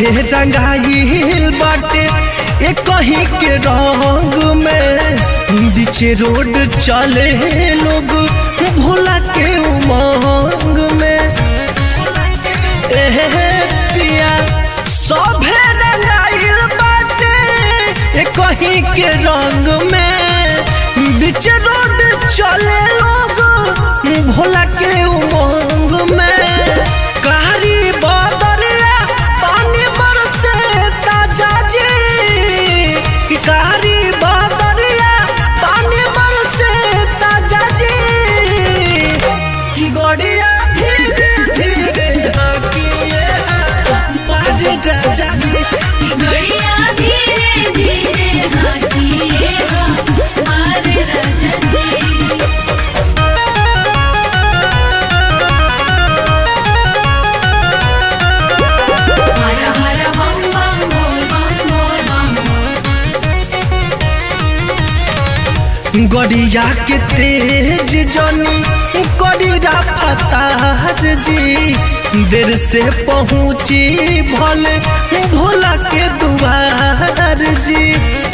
सभे रंगाइल बाटे ए कहीं के रंग में बीचे रोड चले लोग भोला के उमंग में एहे पिया सभे रंगाइल बाटे ए कहीं के रंग में बीच रोड चले लोग भोला के उमंग में कारी बदरिया पानी बरसे ताजा जी कि कारी बदरिया पानी बरसे ताजा जी कि गड़िया धीरे धीरे हाकिए बाजे राजा जी गड़िया धीरे धीरे हाकिए हमारे राजा जी हर हर बम बम बोल बम बोल बम गड़िया के तेज जनी गड़िया फतार जी देर से पहुँची भले भोला के दुआर जी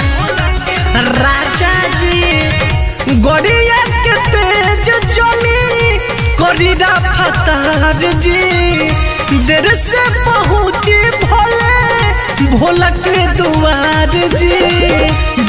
राजा जी गड़िया के तेज जनी गड़िया फतार जी देर से पहुँची भले भोला के दुआर जी